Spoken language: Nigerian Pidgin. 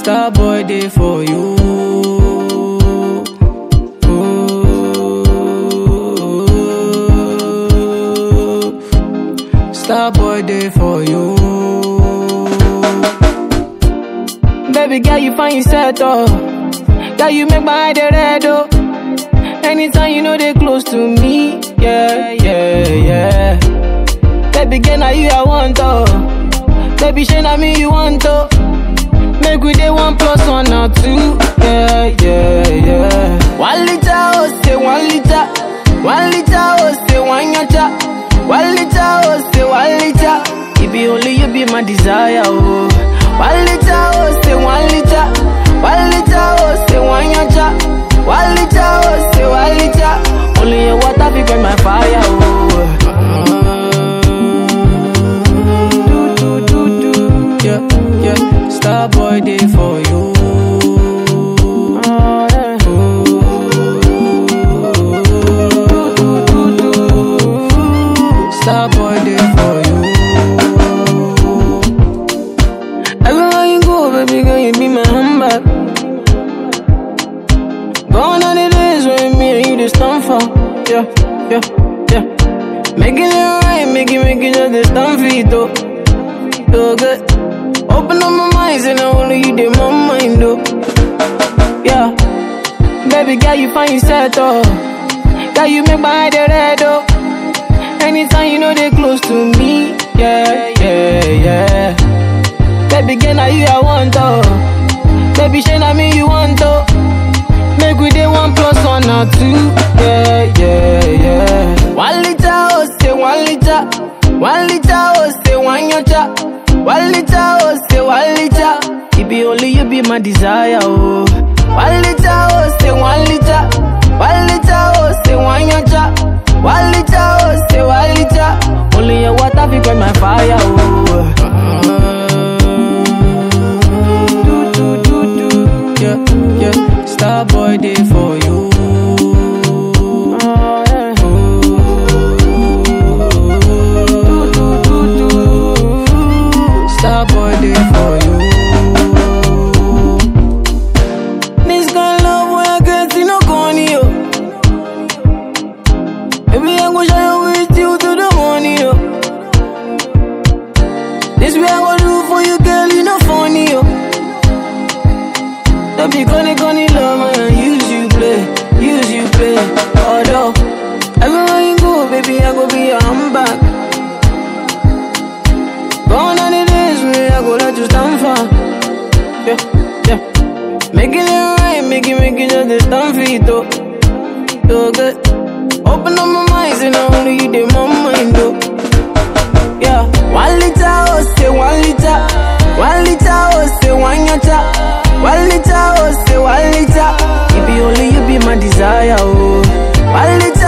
Star boy day for you. Ooh. Star boy day for you. Baby girl, you find yourself oh. Girl, you make my eye dey red oh. Anytime you know they close to me, yeah, yeah, yeah. Baby girl, now you I want oh. Baby, shey na me you want oh. Make we dey one plus one or two, yeah, yeah, yeah. One liter oh, say one liter. One liter oh, say one yacha. One liter oh, say one liter. It be only you be my desire oh. One liter oh, say one liter. One liter oh, say one yacha. One liter oh, say one liter. Only your water be burn my fire oh. Do do do do, yeah yeah. Star boy day for you. Star boy day for you. Everywhere you go, baby girl, you be my handbag. Gone are the days when me and you just stand for. Yeah, yeah, yeah. Making it right, make it, make it just the stand for it, though. So good. Open up my mind, and I only you did my mind, though. Yeah. Baby girl, you find yourself, though. Girl, you make my eye dey red, though. Anytime you know they close to me, yeah, yeah, yeah. Baby girl, now you I want, oh. Baby, shey na me you want, oh. Make we dey one plus one or two, yeah, yeah, yeah. One liter, oh, say one liter. One liter, oh, say one yacha. One liter, oh, say one liter. It be only you be my desire, oh. One liter, oh, say one liter. One liter, oh, say one yacha. One liter, oh, say one liter. Only your water be burn my fire, oh. Do, do, do, do. Yeah, yeah. Star boy day for you. Star boy day for you. This kind of love when I get see no corny, yo. Baby, I go shine you with you to the morning, yo. This way I go do for you, girl, you know funny, yo. Don't be gonna gonna love man, use you play, use you play. Although everywhere you go, baby, I go be your handbag. Gone are the days when I go let you stand for. Yeah, yeah. Making it right, make it, make it just the stand for it, though. So good. Open up my mind, and I only you did my mind, though. Yeah, one liter, oh, say one liter. One liter, oh, say one yacha. One liter, oh, say one liter. It be only you be my desire, oh. One liter,